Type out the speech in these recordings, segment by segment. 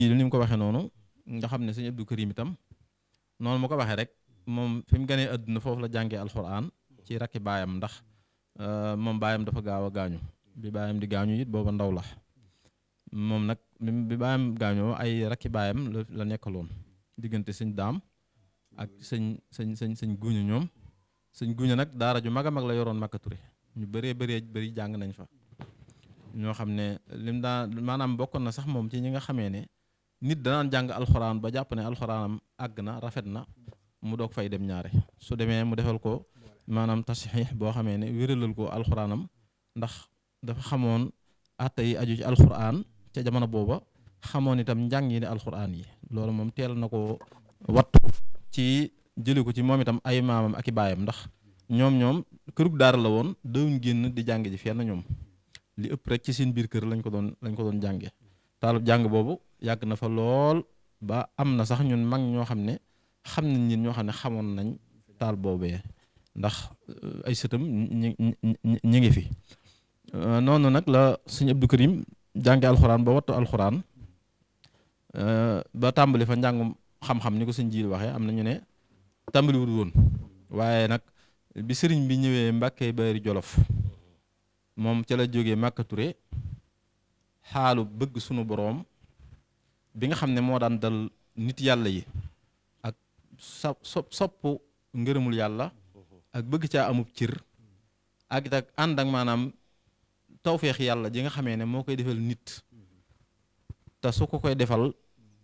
li ni mu ko waxee noonu nga xam ne sëñ Abdou Karim itam noonu mu ko waxee rek moom fi mu gënee àdduna foofu la jàngee alxuraan ci rakki baayam ndax moom baayam dafa gaaw a gaañu bi baayam di gaañu it booba ndaw la moom nag bi baayam gaañoo ay rakki baayam la la nekkaloon diggante sëñ daam ak sëñ sëñ sëñ sëñ guñu ñoom sëñ guñu nag daara ju mag a mag la yoroon Makka Touré ñu bëree bëree bëri jàng nañ fa ñoo xam ne lim daa maanaam bokkoon na sax moom ci ñi nga xamee ne nit danaan jàng alxuraan ba jàpp ne alxuraanam àgg na rafet na mu doog fay dem ñaare su demee mu defal ko maanaam tasxiix boo xamee ne wéralal ko alxuraanam ndax dafa xamoon atta yi aju ci alxuraan ca jamono booba xamoon itam njàng yi ne alxuraan yi loolu moom teel na ko wattu ci jëli ko ci moom itam ay maamam ak i baayam ndax ñoom ñoom kërug daara la woon dawuñ génn di jàng ji fenn ñoom li ëpp rek ci seen biir kër lañ ko doon lañ ko doon jànge taalub jàng boobu yàgg na fa lool ba am na sax ñun mag ñoo xam ne xam nañ ñin ñoo xam ne xamoon nañ taal boobee ndax ay sëtam ñi ñi ngi fi noonu nag la sëñ Abdou Karim jànge alxuraan ba wattu alxuraan ba tàmbali fa njàngum xam-xam ni ko sëñ jiil waxee am na ñu ne tàmbaliwul woon waaye nag bi sëriñ bi ñëwee Mbàkke Bari Jolof moom ca la jógee Makka Touré xaalu bëgg sunu boroom bi nga xam ne moo daan dal nit yàlla yi ak sa sopp ngërëmul yàlla ak bëgg caa amub cir ak it ak ànd ak maanaam tawféex yàlla ji nga xamee ne moo koy defal nit te su ko koy defal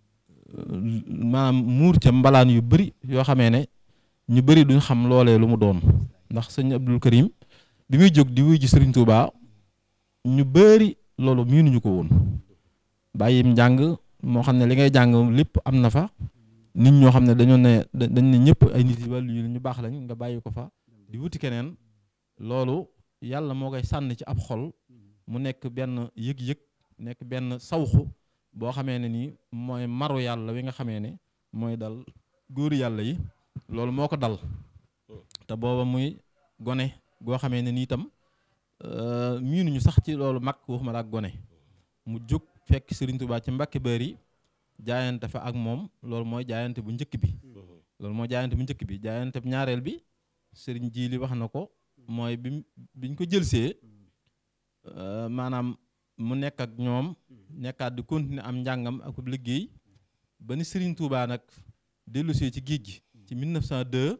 maanaam muur ca mbalaan yu bari yoo xamee ne ñu bari duñ xam loolee lu mu doon ndax sëñ Abdul Karim bi muy jóg di wuy ji Sëriñ Tuubaa ñu bari loolu miinuñu ko woon bàyyim njàng moo xam ne li ngay jàng lépp am na fa nit ñoo xam ne dañoo ne dañ ne ñëpp ay nit yi wàllu yu ñu baax lañ nga bàyyi ko fa di wuti keneen loolu yàlla moo koy sànni ci ab xol mu nekk benn yëg-yëg nekk benn sawxu boo xamee ne nii mooy maru yàlla wi nga xamee ne mooy dal góor yàlla yi loolu moo ko dal te booba muy gone goo xamee ne nii itam miinuñu sax ci loolu mag waxuma la ak gone mu jóg fekk Serigne Touba ci Mbàkke Bari jaayante fa ak moom loolu mooy jaayante bu njëkk bi loolu mooy jaayante bu njëkk bi jaayante bu ñaareel bi Serigne Jili wax na ko mooy bi biñ ko jëlsee maanaam mu nekk ak ñoom nekkaat di continuer am njàngam ak liggéey ba ni Serigne Touba nag dellusee ci géej gi ci 1902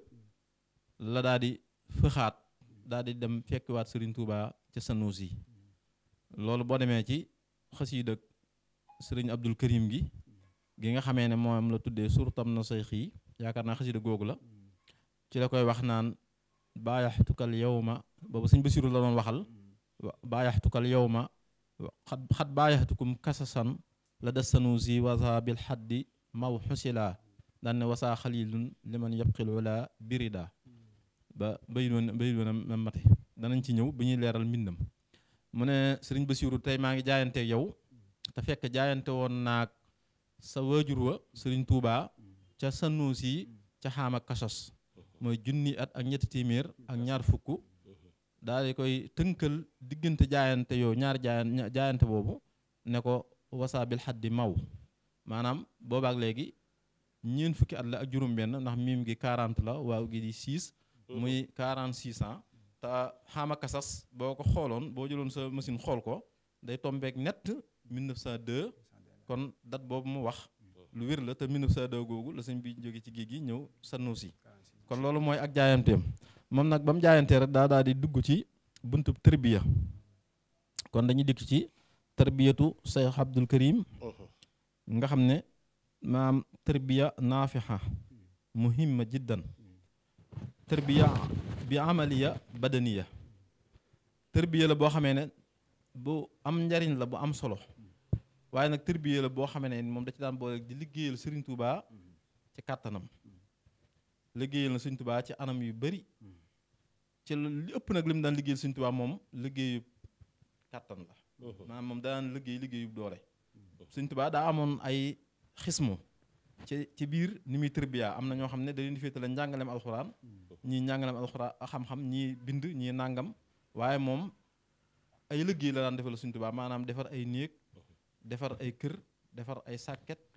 la daal di fëxaat daal di dem fekkiwaat Serigne Touba ca Sanusi loolu boo demee ci xasiida Serigne Abdul Karim gi gi nga xamee ne moom la tuddee surtam na say xii yaakaar naa xasiida googu la ci la koy wax naan baayaxtukal yowma boobu sëñ Basiru la doon waxal baayaxtukal yowma xat xat baayaxtukum kasasan la des sanusi wasa bil xaddi maw xusila daan ne wasaa xalilun liman yabqil wala birida ba bay doon bay doon a mate danañ ci ñëw bi ñuy leeral mbindam mu ne sëriñ Basiru tey maa ngi jaayante yow te fekk jaayante woon naag sa waajur wa sëriñ Tuubaa ca sanusi ca xaama kasos mooy junni at ak ñetti téeméer ak ñaar fukk daal di koy tënkal diggante jaayante yow ñaar jaayan jaayante boobu ne ko wasaa bil xaddi maw maanaam boobaak léegi ñeent fukki at la ak juróom-benn ndax miim gi 40 la waaw gi di 6 muy 46 ans te xaama kasas boo ko xooloon boo jëloon sa machine xool ko day tombeek net 1902 kon date boobu mu wax lu wér la te 1902 googu la sëñ bi jóge ci géej gi ñëw Sanusi kon loolu mooy ak jaayanteem moom nag ba mu jaayantee rek daa daal di dugg ci buntu tërbiya kon dañuy dikk ci tërbiyatu Cheikh Abdul Karim nga xam ne maam tërbiya naafixa muhimma jiddan tërbiya bi amaliya badaniya tërbiya la boo xamee ne bu am njariñ la bu am solo waaye nag tërbiya la boo xamee ne moom da ci daan boole di liggéeyal Serigne Touba ci kàttanam liggéeyal na Serigne Touba ci anam yu bari ci li ëpp nag li mu daan liggéeyal Serigne Touba moom liggéeyu kàttan la maanaam moom daan liggéey liggéeyu doole Serigne Touba daa amoon ay xismu ci ci biir ni muy tërbiya am na ñoo xam ne da leen di féetale njàngaleem alxuraan ñii njàngaleem alxuraan xam-xam ñii bind ñii nàngam waaye moom ay liggéey la daan defal Serigne Touba maanaam defar ay néeg defar ay kër defar ay sàkket